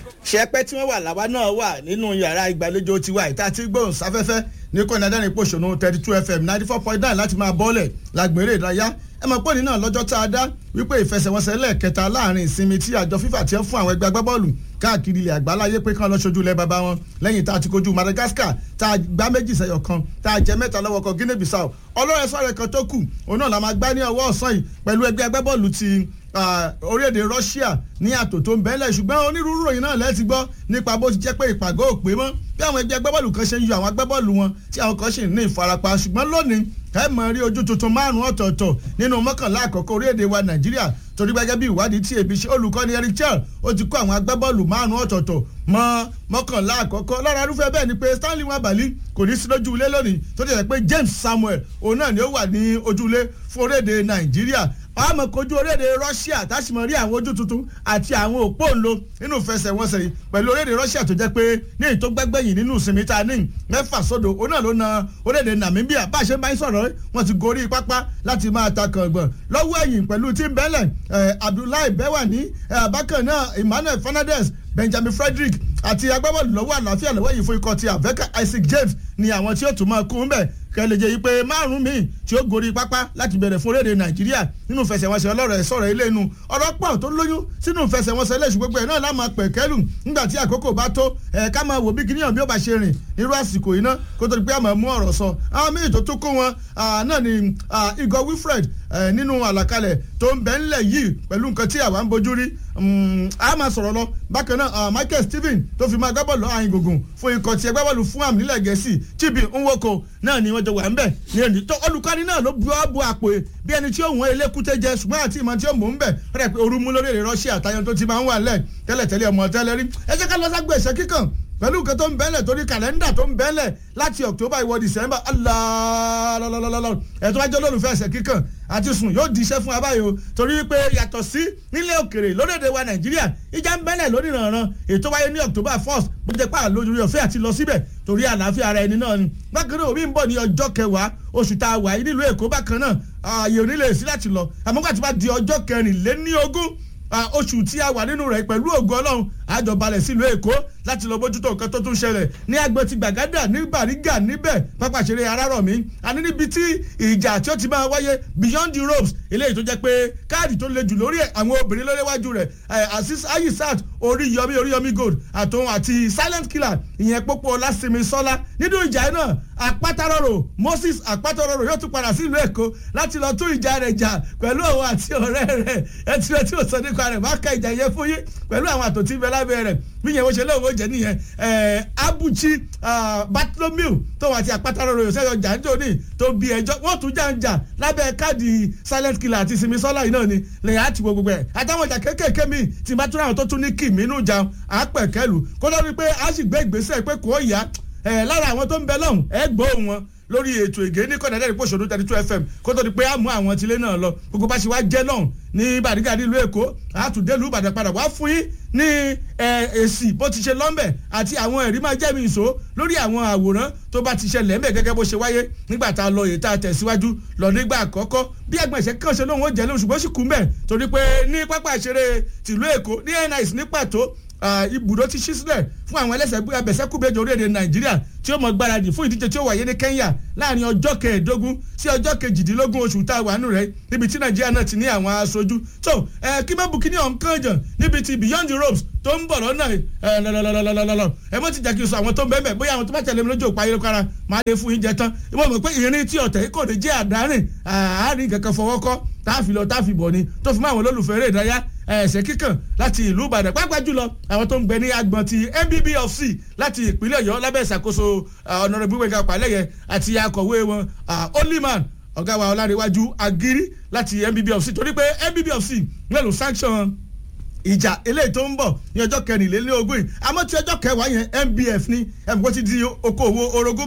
ṣẹpẹ́ tí wọ́n wà láwa náà wà nínú yàrá ìgbàlejò tiwa ìta tí gbóhùn sáfẹ́fẹ́ ní kọ́ni adẹ́rìn pòṣónú thirty two fm ninety four point nine láti máa bọ́ọ̀lẹ̀ lágbèrè ìdárayá ẹ mọ̀ pọ́nì náà lọ́jọ́ tá a dá wípé ìfẹsẹ̀wọnsẹ̀ lẹ́ẹ̀kẹta láàrin ìsinmi tí àjọ fífà ti ń fún àwọn ẹgbẹ́ agbábọ́ọ̀lù káàkiri ilẹ̀ àgbáláyé pé kán lọ ṣojú ilẹ̀ bàbá wọn lẹ́yìn tá a ti kojú madagascar tá a gbá méjì sẹ́yọ̀ kan tá a jẹ mẹ́ta lọ́wọ́ kan guinea bissau ọlọ́run ẹ̀sọ́ kan tó kù òun náà la máa gbá ní ọwọ́ ọ̀sán yìí pẹ̀lú ẹgbẹ́ agbábọ́ọ̀lù ti orílẹ̀-èdè Russia ní àtò tó ń bẹ́lẹ̀ ṣùgbọ́n onírúurú ròyìn náà lẹ́ẹ̀tì gbọ́ nípa bó ti jẹ́ pé ìpàgọ́ ò pé mọ́ bí àwọn ẹgbẹ́ agbábọ́ọ̀lù kan ṣe ń yọ àwọn agbábọ́ọ̀lù wọn tí àwọn kan ṣì ní ìfarapa ṣùgbọ́n lónìí ẹ mọ̀ rí ojú tuntun márùn-ún ọ̀tọ̀ọ̀tọ̀ nínú mọ́kànlá àkọ́kọ́ orílẹ̀-èdè wa Nàìjíríà torí gbẹ́gẹ́ bí ìwádìí tí ebi ṣe olùkọ́ni Eric Chel ó ti kó àwọn agbábọ́ọ̀lù márùn-ún ọ̀tọ̀ọ̀tọ̀ mọ́ mọ́kànlá àkọ́kọ́ lára irúfẹ́ bẹ́ẹ̀ ni pé Stanley Nwabali kò ní sí lójú ilé lónìí tó ti rẹ̀ pé James Samuel òun náà ni ó wà ní ojúlé fún orílẹ̀-èdè Nàìjíríà àmọ́ kojú orílẹ̀-èdè Russia tásìmọ̀ rí àwọn ojú tuntun àti àwọn òpó ńlò nínú ìfẹsẹ̀wọnsẹ̀ yìí pẹ̀lú orílẹ̀-èdè Russia tó jẹ́ pé ní èyí tó gbẹ́gbẹ́yìn nínú ìsinmi ta ní mẹ́fà sódò òun náà ló na orílẹ̀-èdè Namibia bá a ṣe máa ń sọ̀rọ̀ wọ́n ti gorí pápá láti máa ta kàngbọ̀n lọ́wọ́ ẹ̀yìn pẹ̀lú tí ń bẹ́lẹ̀ Abdullahi Bewani bákan náà Emmanuel Fernandez Benjamin Frederick àti agbábọ́ọ̀lù lọ́wọ́ àlàáfíà lọ́wọ́ yìí fún ikọ̀ ti Aveka Isaac James ni àwọn tí ó tún máa kún bẹ́ẹ̀ kẹlẹ jẹ yìí pé márùn míì tí ó gorí pápá láti bẹ̀rẹ̀ fún orílẹ̀-èdè nàìjíríà nínú ìfẹsẹ̀wọnsẹ̀ ọlọ́rọ̀ ẹ̀ sọ̀rọ̀ ilé inú ọ̀rọ̀ pọ̀ tó lóyún sínú ìfẹsẹ̀wọnsẹ̀ ilé ìṣùgbọ́gbọ̀ ẹ̀ náà lá máa pẹ̀ kẹ́lù nígbà tí àkókò bá tó ẹ̀ ká máa wò bí kíníyàn bí ó bá ṣe rìn irú àsìkò yìí náà kó tó di pé a máa mú ọ̀rọ̀ sọ àwọn míì tó tún kó wọn náà ni Igor Wilfred nínú àlàkalẹ̀ tó ń bẹ ńlẹ̀ yìí pẹ̀lú nǹkan tí àwa ń bojú rí a máa sọ̀rọ̀ lọ bákan náà Michael Stephen tó fi máa gbábọ́ọ̀lù àyìn gògùn fún ikọ̀ tí ẹgbẹ́bọ́ọ̀lù fún àmì nílẹ̀ gẹ̀ẹ́sì Chibi Nwoko náà ni wọ́n jọ wà ń bẹ̀ ní ẹni tó olùkọ́ni náà ló bu ọ́ bu àpò bí ẹni tí ó wọ́n elékúté jẹ ṣùgbọ́n àti ìmọ̀ tí ó mú ń bẹ̀ rẹ̀ pé orú mú lórí èrè Russia àtàyàn tó ti máa ń wà lẹ̀ tẹ́lẹ̀tẹ́lẹ̀ ọmọ tẹ́lẹ̀ rí ẹ jẹ́ ká lọ ságbó ẹ̀ṣẹ́ kíkàn pẹ̀lú nǹkan tó ń bẹ́lẹ̀ torí kàlẹ́ndà tó ń bẹ́lẹ̀ láti October ìwọ December alaalaalala ẹ̀tọ́ wájú olólùfẹ́ ẹ̀sẹ̀ kíkàn àti sùn yóò di iṣẹ́ fún abáyọ torí pé yàtọ̀ sí nílé òkèrè lórílẹ̀‐èdè wa Nàìjíríà ìjà ń bẹ́lẹ̀ lórí ìrànràn ètò wáyé ní October first bó jẹ́ pé àlójú ọ̀fẹ́ àti lọ síbẹ̀ torí àlàáfíà ara ẹni náà ni bákan náà omi ń bọ̀ ní ọjọ́ kẹwàá oṣù tá a wà yìí nílùú Èkó bákan náà ààyè ò ní lè sí láti lọ àmọ́ gbàtí bá di ọjọ́ kẹrìnléní ogún oṣù tí a wà nínú rẹ̀ pẹ̀lú ògo Ọlọ́run àjọ balẹ̀ sílùú Èkó láti lọ bójútó nǹkan tó tún ṣẹlẹ̀ ní agbọn ti Gbàgádà ní Bàrígà níbẹ̀ pápá ìṣeré Arárọ̀mí àní níbi tí ìjà tí ó ti máa wáyé beyond the ropes eléyìí tó jẹ́ pé káàdì tó le jù lórí ẹ̀ àwọn obìnrin lórí iwájú rẹ̀ Azeez Ayisat Oríyọmí Oríyọmí Gold àtòun àti silent killer ìyẹn Pópó Ọlásìnmi Sọ́lá nínú ìjà náà àpátárọ̀rọ̀ Moses àpátárọ̀rọ̀ yóò tún padà sílùú Èkó láti lọ tún ìjà rẹ̀ jà pẹ̀lú òun àti ọ̀rẹ́ rẹ̀ ẹtí rẹ̀ tí ò sọ nípa rẹ̀ má ka ìjà yẹn fún yín pẹ̀lú àwọn àtòtí bẹ lábẹ́ rẹ̀ bí yẹn wọ́n ṣe lóun ó jẹ́ nìyẹn Abuchi Bartholomew tóun àti àpátárọ̀rọ̀ yóò sẹ́yọ̀ jàǹjọ́ ní tó bí ẹjọ́ wọ́n tún jà ń jà lábẹ́ káàdì silent killer àti sinmi sọ́lá yìí náà ni lẹ́yìn àti gbogbo ẹ̀ àtàwọn ìjà kéékèèké mi tí bá tún àwọn tó tún ní kì mí nù jà àpẹ̀kẹ́lù kó lórí pé a sì gbé ìgbésẹ̀ pé kò yá lára àwọn tó ń bẹ lọ́hùn ẹ gbọ́ wọn lórí ètò ìgé ní kọ́ńdà dẹ́rẹ́ pòṣónú thirty two fm kó tó di pé a mú àwọn tilé náà lọ gbogbo bá ṣe wá jẹ́ náà ní Bàrígà nílùú Èkó àtúndélùú Ìbàdàn padà wá fún yín ní èsì bó ti ṣe lọ́mbẹ̀ àti àwọn ẹ̀rí máa jẹ́ mi ìṣó lórí àwọn àwòrán tó bá ti ṣẹlẹ̀ ńbẹ̀ gẹ́gẹ́ bó ṣe wáyé nígbà tá a lọ èyí tá a tẹ̀síwájú lọ nígbà àkọ́kọ́ bí agbọ̀nsẹ̀ kàn ṣe lóhùn ó jẹ́ lóhùn ṣùgbọ́n sì kú mbẹ̀ torí pé ní pápá ìṣeré tìlú Èkó ní NIS ní pàtó ibùdó ti ṣí sílẹ̀ fún àwọn ẹlẹ́sẹ̀ abẹ̀sẹ̀kúbẹ̀jọ orílẹ̀-èdè nàìjíríà tí ó mọ gbáradì fún ìdíje tí ó wáyé ní kenya láàrin ọjọ́ kẹẹ̀ẹ́dógún sí ọjọ́ kejìdínlógún oṣù tá a wà nù rẹ̀ níbi tí nàìjíríà náà ti ní àwọn aṣojú tó kí mẹ́bù kí ní ọ̀nkàn jàn níbi ti beyond the ropes tó ń bọ̀ lọ́nà lọ́lọ́lọ́lọ́lọ́ ẹ mọ́ ti jẹ́ kí n sọ àwọn tó ń bẹ́ẹ̀ bóyá àwọn tó bá tẹ̀lé mi lójú òpá ayélujára máa lè fún yín jẹ tán ìwọ mọ̀ pé ìrìn tí ọ̀tẹ̀ kò ní jẹ́ àdárín àárín kankan fọwọ́ kọ́ tá a fi lọ tá a fi bọ̀ ni tó fi mọ́ àwọn olólùfẹ́ eré ìdárayá ẹ̀sẹ̀ kíkàn láti ìlú ìbàdàn pápá jùlọ àwọn tó ń gbẹ ní agbọ̀n ti nbbfc láti ìpínlẹ̀ ọ̀yọ́ lábẹ́ ìṣàkóso ọ̀nàrẹ́bù gbẹ̀ngà pàlẹ́yẹ àti akọ̀wé wọn oliman ọ̀gá wa ọlárẹ̀wájú agiri láti nbbfc torí pé nbbfc mélòó sanction ìjà eléyìí tó ń bọ̀ ní ọjọ́ kẹrìnlélógún yìí àmọ́ tí ọjọ́ kẹwàá yẹn nbf ní ẹ̀mí kó ti di okòwò orogún báyìí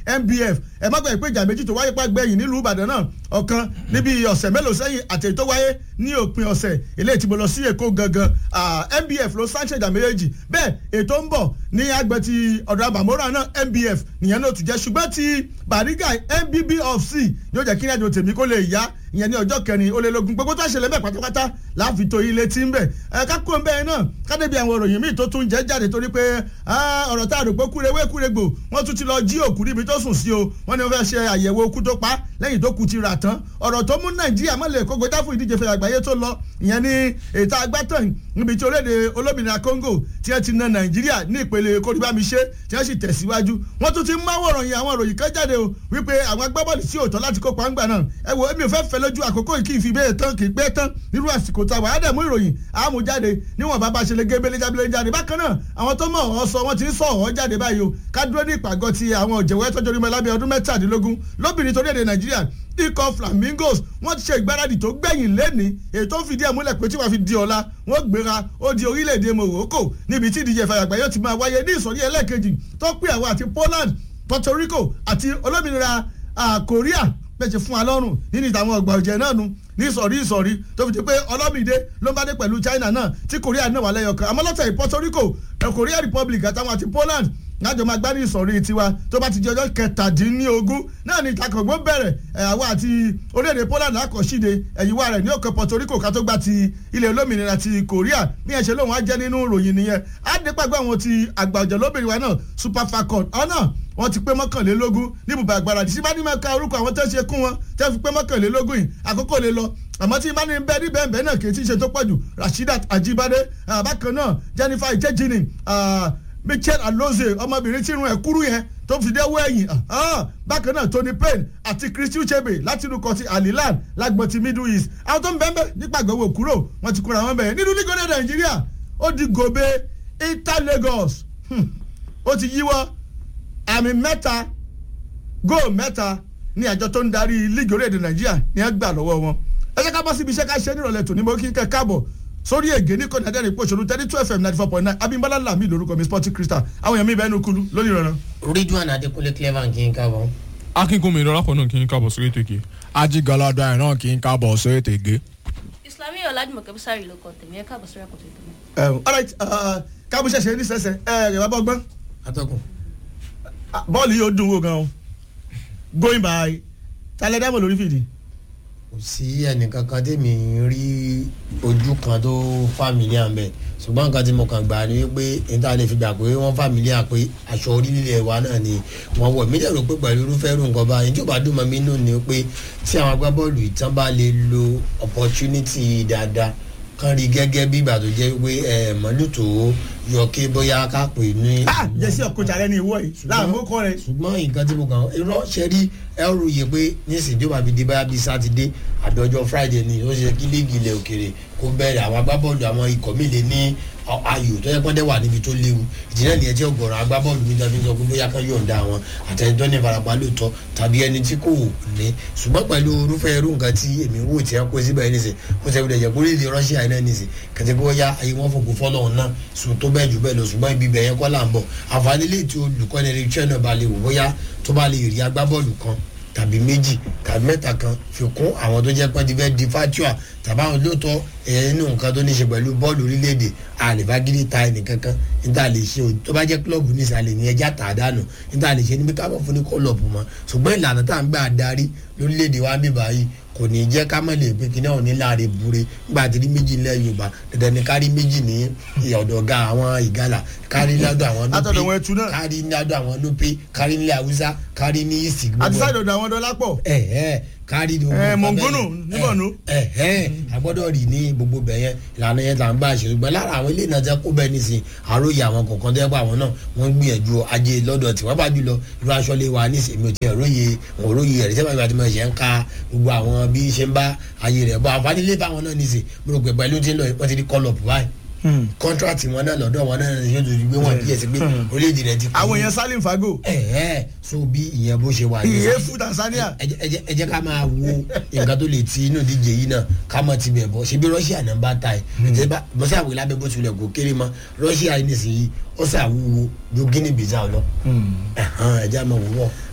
nbf ẹ má gbàgbé pé ìjà méjì tó wáyé pàgbẹ́yìn nílùú ìbàdàn náà ọ̀kan níbi ọ̀sẹ̀ mélòó sẹ́yìn àtẹ̀yìn tó wáyé ní òpin ọ̀sẹ̀ eléyìí tí mo lọ sí èkó gangan nbf ló sáńṣẹ̀ ìjà méjèèjì bẹ́ẹ̀ ètò ń bọ̀ ní agbẹ̀ ti ọ̀dọ̀ àbàmọ́ra náà nbf nìyẹn náà tún jẹ́ ṣùgbọ́n ti bariga nbb of c yóò jẹ́ kí ní àjò tèmi kó lè yá ìyẹn ní ọjọ́ kẹrin ó lé lógún gbogbo tó ṣẹlẹ̀ bẹ́ẹ̀ pátápátá láàfin tó ilé tí ń bẹ̀ ẹ kákó ń bẹ́ẹ̀ náà kádébí àwọn ìròyìn míì tó tún jẹ́ jáde torí pé ọ̀rọ̀ tá a rò pé kúrewé kúregbò wọ́n tún ti lọ jí òkú níbi tó sùn sí o wọ́n ní wọ́n fẹ́ ṣe àyẹ̀wò okú tó pa lẹ́yìn tó kú ti rà tán ọ̀rọ̀ tó mú nàìjíríà mọ́lẹ̀ kó gbé dáfún ìdíje fẹ́ àgbáyé tó lọ ìyẹn ní ètò agbátàn níbi tí orílẹ̀-èdè olómìnira congo tí wọ́n ti na nàìjíríà ní ìpele kórìbámiṣe tí wọ́n sì tẹ̀síwájú wọ́n tún ti ń máwòrán yẹn àwọn ìròyìn kan jáde o wípé àwọn agbábọ́ọ̀lù sí òótọ́ láti kópa ńgbà náà ẹ wo èmi ò fẹ́ fẹ́ lójú àkókò yìí kì í fi bẹ́ẹ̀ tán kì í pẹ́ tán nírú àsìkò tá a wà á dẹ̀ mú ìròyìn àmú jáde níwọ̀n bàbá ṣe lè gé bẹ́lẹ́ jábẹ́lẹ́ jáde bákan náà àwọn tó mọ̀ ọ́ sọ wọ́n ti ń sọ ọ́ jáde báyìí o ká dúró ní ìpàgọ́ ti àwọn òjẹ̀wẹ́ tọ́jú orí mẹ́lábẹ́ ọdún mẹ́tàdínlógún lóbìnrin torí èdè nàìjíríà ikọ̀ flamingos wọ́n ti ṣe ìgbáradì tó gbẹ̀yìn lẹ́ni èyí tó ń fìdí ẹ̀ múlẹ̀ pé tí wọ́n fi di ọ̀la wọ́n gbéra ó di orílẹ̀-èdè morocco níbi tí ìdíje ìfàyàgbá yóò ti máa wáyé ní ìsọ̀rí ẹlẹ́ẹ̀kejì tó pé àwọn àti poland puerto rico àti olómìnira korea bẹ́ẹ̀ fún wa lọ́rùn nínú ìtàwọn ọgbà ọ̀jẹ̀ náà nu ní ìsọ̀rí ìsọ̀rí tó fi di pé ọlọ́mìdé ló ń bá dé pẹ̀lú china náà tí korea náà wà lẹ́yọ̀ kan àmọ́ lọ́tẹ̀ puerto rico korea republic àtàwọn àti poland lájọ máa gbá ní ìsọ̀rí tiwa tó bá ti di ọjọ́ kẹtàdínlógún náà ní ìtakọ̀gbọ́ bẹ̀rẹ̀ àwọn àti orílẹ̀-èdè poland lákọ̀ọ́síde ẹ̀yìnwá rẹ̀ ní òkè puerto rico ká tó gba ti ilẹ̀ olómìnira ti korea bí ẹ̀ ṣe lóun á jẹ́ nínú ìròyìn nìyẹn á dé pàgbé àwọn ti àgbà ọ̀jọ̀ lóbìnrin wa náà super falcon ọ̀nà wọ́n ti pé mọ́kànlélógún ní ibùba àgbàràdì sí bá ní máa ka orúkọ àwọn tó ṣe kún wọn tẹ́ fi pé mọ́kànlélógún yìí àkókò lè lọ àmọ́ tí bá ní bẹ́ẹ̀ ní bẹ́ẹ̀ bẹ́ẹ̀ náà kì í ti ṣe tó pọ̀jù rasheedat ajibade bákan náà jennifer ijejini michelle aloze ọmọbìnrin tí irun ẹ̀ kúrú yẹn tó fi dé wẹ̀yìn bákan náà tony payne àti christy uchebe láti inú kan ti alilan lágbọ̀n ti middle east àwọn tó ń bẹ́ẹ̀ bẹ́ẹ̀ nípa àgbẹ̀wò kúrò wọ́n ti kúra wọn bẹ́ẹ̀ nínú lígọ́dẹ̀ nàìjíríà ó di gòbe inter lagos ó ti yíwọ́ àmì mẹ́ta góò mẹ́ta ní àjọ tó ń darí líìgì orílẹ̀-èdè nàìjíríà ní ẹ gbà lọ́wọ́ wọn ẹ jẹ́ ká bọ́ síbi iṣẹ́ ká ṣe nírọ̀lẹ́ tòní mo kí n kẹ́ káàbọ̀ sórí ègé ní kọ́ni adẹ́rìn pò ṣòro thirty two fm ninety four point nine abimbola lami lórúkọ mi sporting crystal àwọn èèyàn mi bẹ́ẹ̀ nu kulu lórí ìrọ̀rùn. ridwan adekunle clever kí n kábọ̀. akínkùnmi ìrọ̀lápọ̀ náà kí n kábọ̀ sórí ètò ìgè. ajigalada ẹ̀ náà kí n kábọ̀ sórí ètò ìgè. islami ọ̀làdìmọ̀kẹ́ bísárì ló kọ tèmi ẹ káàbọ̀ sórí àkótó ìtọ́mọ. alright kábíyèsí ṣe ní sẹ́sẹ̀ ẹ̀ ẹ̀ bàbá ọgbọ́n atọ́kùn. bọ́ọ̀lù yóò dùn wò gan-an going by talẹ̀ dẹ́mọ̀ lórí fìdí. kò sí ẹnìkankan tèmi rí ojú kan tó fàmìlíà ń bẹ ṣùgbọ́n nǹkan tí mo kàn gbà ni wípé níta lè fi gbà pé wọ́n fàmìlíà pé aṣọ orílẹ̀ wa náà ni wọ́n wọ̀ mí dẹ̀rọ pé pẹ̀lú irúfẹ́ irú nǹkan báyìí tí ò bá dùn mọ́ mi nù ni pé tí àwọn agbábọ́ọ̀lù ìtàn bá lè lo opportunity dáadáa kan rí gẹ́gẹ́ bí ìgbà tó jẹ́ pé ẹ̀ mọ́lútó yọ kí bóyá ká pè ní. jẹ́sí ọ̀kọ́jà rẹ ní ìwọ yìí láàmú kọ́ rẹ. ṣùgbọ́n nǹkan tí mo kàn irọ́ ṣe rí ẹrù yẹ pé nísìnyí tó bá fi di báyà bíi sátidé àdọ́jọ́ friday ni ó ṣe kí líìgì ilẹ̀ òkèrè kó bẹ̀rẹ̀ àwọn agbábọ́ọ̀lù àwọn ikọ̀ mi lè ní ayò tó yẹ kọ́ndẹ́ wà níbi tó léwu ìdílé nìyẹn tí ọgọ̀rọ̀ agbábọ́ọ̀lù mi tàbí sọ pé bóyá kan yọ̀ǹda àwọn àtẹnudọ́ ní ìfarapa lóòótọ́ tàbí ẹni tí kò ní ṣùgbọ́n pẹ̀lú irúfẹ́ irú nǹkan tí èmi wò tí wọ́n kó síbẹ̀ yẹn nìsín kó sẹ́wọ́n dẹ̀jẹ̀ kó lè lè rọ́ṣíà yẹn náà nìsín kẹ̀tẹ́ kó yá ayé wọn fòkò fọ́lọ́hún náà sùn tó bẹ́ẹ̀ jù bẹ́ẹ̀ lọ ṣùgbọ́n ibi bẹ̀yẹn kọ́ là ń bọ̀ àǹfààní lè tí olùkọ́ni rẹ̀ iṣẹ́ náà bá lè wò bóyá tó bá lè rí agbábọ́ọ̀lù kan tàbí méjì tàbí mẹ́ta kan fi kún àwọn tó jẹ́ pé ti fẹ́ di fatua tàbí àwọn lóòótọ́ ẹ̀yẹ nínú nǹkan tó ní ṣe pẹ̀lú bọ́ọ̀lù orílẹ̀-èdè àlèfagídí ta ẹnìkankan níta lè ṣe o tó bá jẹ́ kílọ̀bù ní ìsàlẹ̀ ní ẹja tà dànù níta lè ṣe níbi káwọn fún ní kọ́lọ̀bù mọ́ ṣùgbọ́n ìlànà tá à ń gbà darí lórílẹ̀-èdè wa bí báyìí kò ní jẹ́ ká mọ̀ lè pé kíní ọ̀hún ní láàrin bure nígbà tí ní méjì nílẹ̀ yorùbá dandan ni kárí méjì ní ọ̀dọ̀ ga àwọn ìgalà kárí lọ́dọ̀ àwọn Látọ̀dọ̀ wọn ẹtu nupe náà. kárí lọ́dọ̀ àwọn nupe kárí nílẹ̀ haúsá kárí ní ìsì àti sáyẹ̀dọ̀ ọ̀dọ̀ àwọn dọ́là pọ̀. ẹ ẹ kárí ní Ẹ, Mọ̀ngónù ní Borno. ẹ ẹ agbọ́dọ̀ rí ní gbogbo bẹ̀ yẹn ìlànà yẹn là ń bá ṣe ṣùgbọ́n lára àwọn ilé ìnajà kó bẹ́ẹ̀ nísìn àròyé àwọn kọ̀ọ̀kan tó yẹ pé àwọn náà wọ́n ń gbìyànjú ajé lọ́dọ̀ tí wọ́n bá jùlọ irú aṣọ lè wà nísìn èmi ò tiẹ̀ róye òun róye ẹ̀rí sẹ́fà ìgbà tí mo ṣe ń ka gbogbo àwọn bí ṣe ń bá ayé rẹ̀ bọ́ àǹfààní lé fáwọn náà nísìn mo rò pé pẹ̀lú tí ń lọ wọ́n ti di call up báyìí kọ́ńtrátì wọn náà lọ́dọ̀ wọn náà yóò tó gbé wọn díẹ̀ sí pé orílẹ̀-èdè rẹ̀ ti kú. àwọn èèyàn salim fago ẹ ẹ so bí ìyẹn bó ṣe wà iye fún tanzania. ẹ jẹ́- ẹ jẹ́- ẹ jẹ́ ká máa wo nǹkan tó lè ti inú ìdíje yìí náà ká mọ̀ ti bẹ̀ bọ̀ ṣe bí russia náà bá ta ẹ̀ ẹ̀ bọ́sẹ̀ àwọn ìlàbẹ̀ bó tilẹ̀ kó kéré mọ́ russia yìí nìsín yìí ó ṣàwúwo ju guinea bissau lọ ẹ̀hán, ẹ jẹ́ àmọ́ wúwọ́.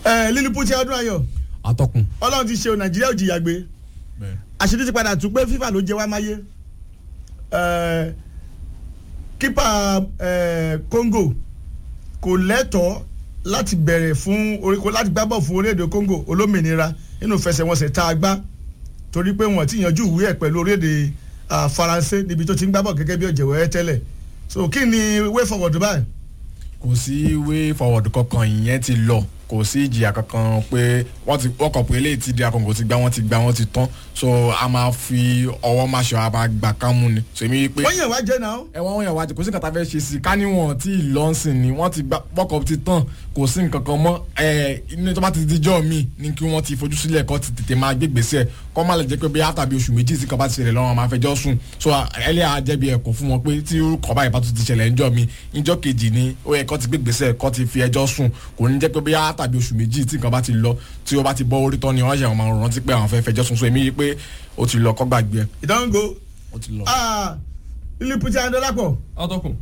ẹ lílípù tí ọdún ayọ̀ atọ́kùn. ọlọ́run ti ṣe o nàìjíríà ò jìyà gbé bẹ́ẹ̀ àṣírí ti padà tún pé fífà ló jẹ wá máyé Ẹ, kípa ẹ, Congo kò lẹ́tọ̀ọ́ láti bẹ̀rẹ̀ fún orí kò láti gbábọ̀ fún orílẹ̀-èdè Congo olómìnira nínú ìfẹsẹ̀wọnsẹ̀ tá a gbá torí pé wọ́n ti yanjú ìwé ẹ̀ pẹ̀lú orílẹ̀-èdè ah, Faransé níbi tó ti ń gbábọ̀ gẹ́gẹ́ bí ọ̀jẹ̀wẹ́ tẹ́lẹ̀ so kí ni way forward báyìí kò sí way forward kankan ìyẹn ti lọ kò sí ìjìyà kankan pé wọ́n ti wọ́n kọ̀ pé eléyìí ti di akọ̀ǹkò ti gbá wọ́n ti gbá wọ́n ti tán so a máa fi ọwọ́ máa ṣọ a máa gbà kámú ni so èmi pé wọ́n yàn wá jẹ́ náà ẹ wọ́n yàn wá kò sí nǹkan tá a fẹ́ ṣe sí i ká níwọ̀n tí ìlọ́nsìn ni wọ́n ti gbá wọ́kọ̀ ti tán kò sí nǹkan kan mọ́ ẹ inú tó bá ti di jọ́ mi ni kí wọ́n ti fojú sílẹ̀ kọ́ ti tètè máa gbé gbèsè kọ́ má lè jẹ́ pé bí àtàbí oṣù méjì sí kan bá ti ṣẹlẹ̀ lọ́wọ́ máa fẹjọ́ sùn so ẹlẹ́yà jẹ́bi ẹ̀kọ́ fún wọn pé tí kọ́ báyìí bá tún ti ṣẹlẹ̀ ńjọ́ mi ńjọ́ kejì ni ó yẹ kọ́ ti gbé gbèsè kọ́ ti fi ẹjọ́ sùn kò ní jẹ́ pé bí àtàbí oṣù méjì tí nǹkan bá ti lọ tí ó bá ti bọ́ orí tán ni wọ́n ṣe àwọn máa rántí pé àwọn fẹ́ fẹjọ́ sùn so èmi yí pé ó ti lọ kọ́ gbàgbé ẹ̀ ìdánwò ó ti lọ. lílípù tí adọ́lápọ̀ atọ́kùn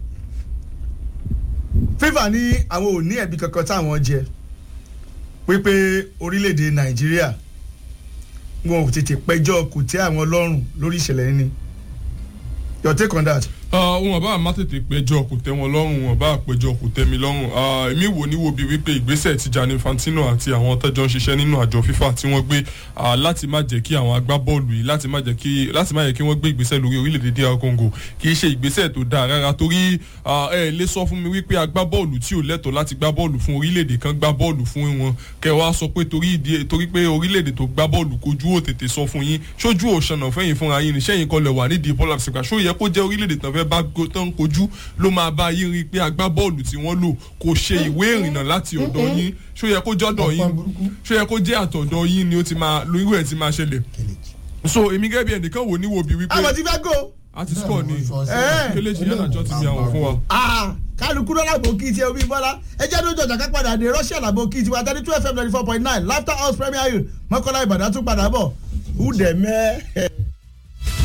fífà ní àwọn ò ní ẹ̀bí kankan táwọn jẹ pípé orílẹ̀-èdè nàìjíríà wọn ò tètè pẹjọ́ kò tẹ́ àwọn lọ́rùn lórí ìṣẹ̀lẹ̀ yìí ni your take on that. Ah, wọn bá má tètè péjọ kò tẹ́ wọn lọ́rùn wọn bá péjọ kò tẹ́ mi lọ́rùn Ah, èmi wò ní wo bí wípé ìgbésẹ̀ tí Gianni Infantino àti àwọn tẹ́jọ́ ń ṣiṣẹ́ nínú àjọ FIFA tí wọ́n gbé ah, láti má jẹ́ kí àwọn agbábọ́ọ̀lù yìí láti má jẹ́ kí láti má jẹ́ kí wọ́n gbé ìgbésẹ̀ lórí orílẹ̀-èdè DR Congo kì í ṣe ìgbésẹ̀ tó dáa rárá torí ah, ẹ lè sọ fún mi wípé agbábọ́ọ̀lù tí ò lẹ́tọ̀ọ́ láti gbá bọ́ọ̀lù fún orílẹ̀-èdè kan gbá bọ́ọ̀lù fún wọn kẹ wá sọ pé torí ìdí torí pé orílẹ̀-èdè tó gbá bọ́ọ̀lù kojú ò tètè sọ fún yín ṣojú òṣànà fẹ́yìn fúnra yín níṣẹ́ yín kọlẹ̀ wà nídìí bọ́ọ̀lù àfẹsẹ̀gbà ṣó yẹ kó jẹ́ orílẹ̀-èdè tán fẹ́ bá go- tán kojú ló máa bá yín rí i pé agbábọ́ọ̀lù tí wọ́n lò kò ṣe ìwé ìrìnnà láti ọ̀dọ̀ yín ṣó yẹ kó jọ́dọ̀ yín ṣó yẹ kó jẹ́ àtọ̀dọ̀ yín ni ó ti máa lórí ẹ̀ ti máa ṣẹlẹ̀ so èmi gẹ́gẹ́ bí ẹnìkan wò ní wo bí wípé àwọn ti fẹ́ go. a ti score ni ẹ̀. kéléjì yẹn àjọ ti mi àwọn fún wa. Ah, kálukú lọ́la bò kí tiẹ̀ omi bọ́lá ẹjẹ́ tó jọjà ká padà dé Russia làbò kí tiwa thirty two fm ninety four point nine laughter house premier hill mọ́kànlá ìbàdàn tún padà bọ̀ who the mẹ́.